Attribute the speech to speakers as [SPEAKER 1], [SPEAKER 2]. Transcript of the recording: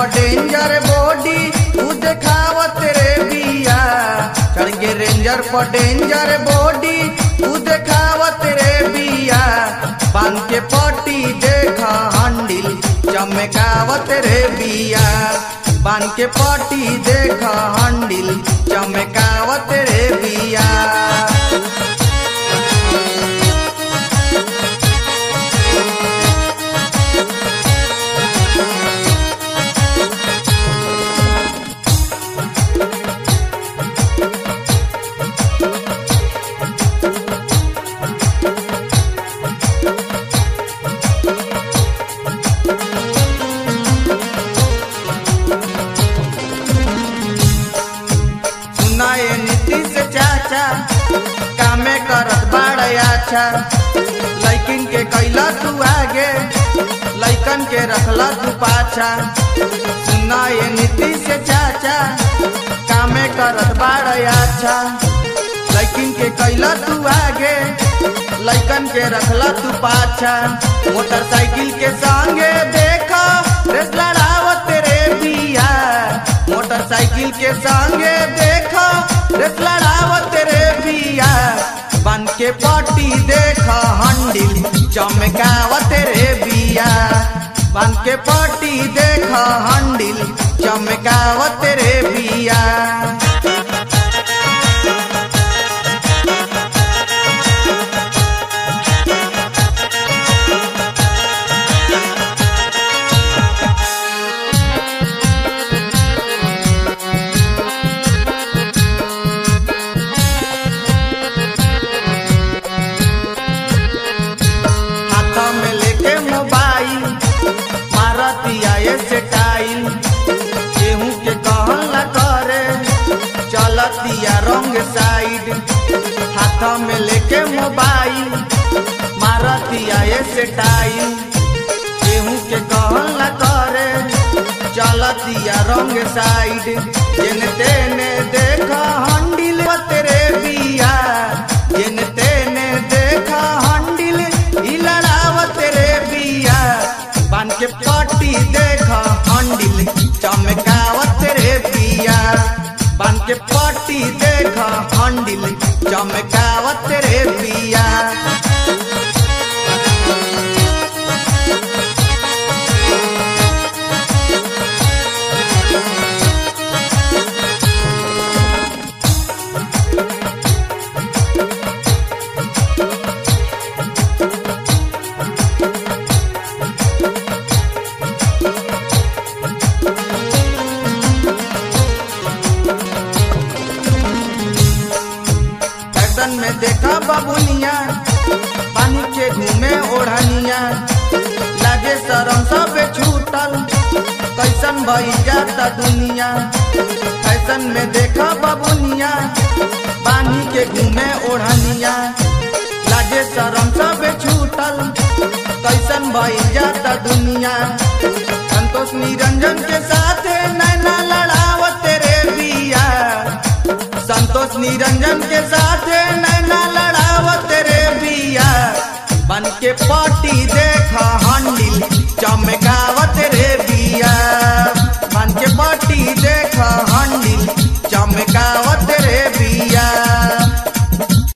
[SPEAKER 1] पर danger body तू देखावत रे बिया चढ़ के रेंजर पर डेंजर बॉडी तू देखावत रे बिया बांध के पट्टी देखा हंडिल चमकावत रे बिया बांध के पट्टी देखा हंडिल चमकावत रे बिया सुनाए नीतीश चाचा कामे करत बाड़ अच्छा लैकिन के कैला तू आगे लैकन के रखला तू पाछा सुनाए नीतीश चाचा कामे करत बाड़ अच्छा लैकिन के कैला तू आगे लैकन के रखला तू पाछा मोटरसाइकिल के संगे देखा रेस लड़ावत रे बिया मोटरसाइकिल के संगे देखा रेस लड़ावत रे बिया बन के पट्टी देखा हंडिल चमकावत रे बिया बन के पट्टी देखा हंडिल चमकावत रे बिया हाथ में लेके मोबाइल मारतिया ये स्टाइल केहू के कहल न करे चलतिया रंग साइड हाथ में लेके मोबाइल मारतिया ये स्टाइल केहू के कहल न करे चलतिया रंग साइड जेन तेने देखा हंडिल तेरे बिया जेन तेने देखा हंडिल ई लड़ावत रे बिया बन के पट्टी देखा हंडिल चमकावत रे बिया बन के पट्टी देखा हंडिल चमकावत रे बिया फैशन में देखा बबुनिया पानी के घूमे ओढ़निया लागे शरम सब छूटल कैसन भई जाता दुनिया फैशन में देखा बबुनिया पानी के घूमे ओढ़निया लागे शरम सब छूटल कैसन भई जाता दुनिया संतोष निरंजन के साथ नैना लड़ावत रे बिया संतोष निरंजन के साथ नैना लड़ावत रे बिया बन के पार्टी देखा हंडिल चमकावत रे